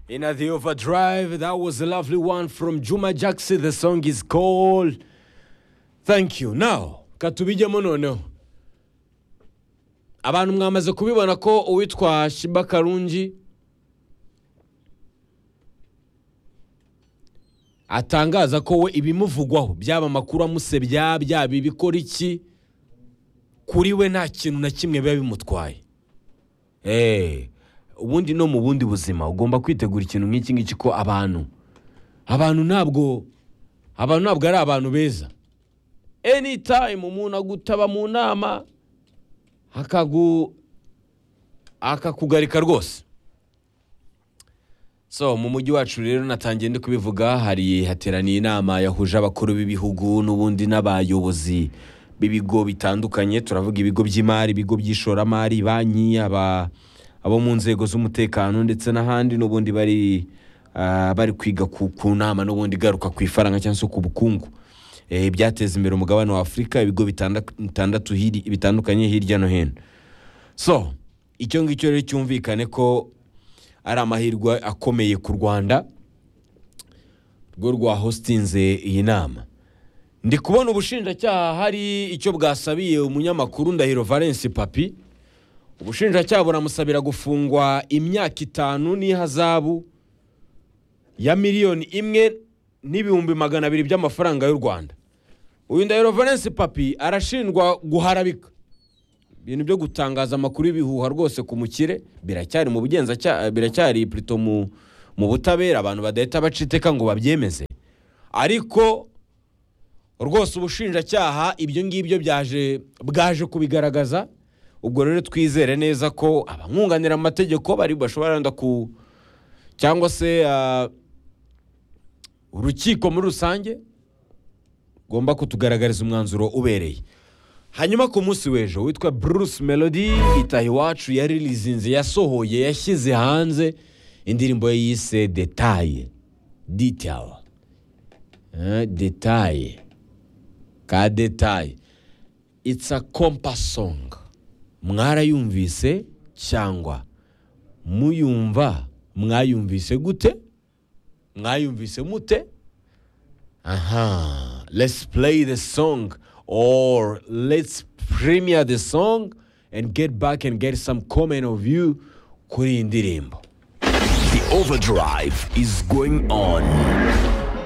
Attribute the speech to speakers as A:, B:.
A: In the overdrive, that was a lovely one from Juma Jackson. The song is called Thank You. Now, katubijyemo noneho. Abantu mwamaze kubibona ko uwitwa Shiba Karungi atangaza ko we ibimuvugwaho byaba amakuru amusebya byaba ibikora iki kuri we nta kintu na kimwe biba bimutwaye eee ubundi no mu bundi buzima ugomba kwitegura ikintu nk'iki ngiki ko abantu abantu ntabwo abantu ntabwo ari abantu beza anytime umuntu agutaba mu nama akagu akakugarika rwose so mu mujyi wacu rero natangiye ndi kubivuga hari hateraniye inama yahuje abakuru b'ibihugu n'ubundi n'abayobozi b'ibigo bitandukanye turavuga ibigo by'imari ibigo by'ishoramari banki aba abo mu nzego z'umutekano ndetse n'ahandi n'ubundi bari ah, bari kwiga ku, ku nama n'ubundi igaruka ku ifaranga cyangwa se ku bukungu Eh, ibyateza imbere umugabane wa afurika ibigo bitanda- bitandatu hiri- bitandukanye hirya no hino so icyo ngicyo rero cyumvikane ko ari amahirwe akomeye ku rwanda rwo rwahositinze iyi nama ndi kubona ubushinjacyaha hari icyo bwasabiye umunyamakuru ndahiro valence papi ubushinjacyaha buramusabira gufungwa imyaka itanu n'ihazabu ya miliyoni imwe n'ibihumbi magana abiri by'amafaranga y'u rwanda uyu ndahiro valence papi arashinjwa guharabika ibintu byo gutangaza amakuru y'ibihuha rwose ku mukire biracyari mu bugenzacyaha biracyari plito mu mu butabera abantu badahita baca iteka ngo babyemeze ariko rwose ubushinjacyaha ibyo ngibyo byaje bwaje kubigaragaza ubwo rero twizere neza ko abamwunganira mu mategeko bari bashobora wenda ku cyangwa se ah, urukiko muri rusange rugomba kutugaragariza umwanzuro ubereye hanyuma ku munsi w'ejo witwa bruce melody itaha iwacu yarilizinze yasohoye yashyize hanze indirimbo ye yise detaye detaye Eh, detaye ka detaye it's a compass song mwarayumvise cyangwa muyumva mwayumvise gute mwayumvise mute aha let's play the song or let's premiere the song and get back and get some comment of you kuri iyi ndirimbo
B: The overdrive is going on.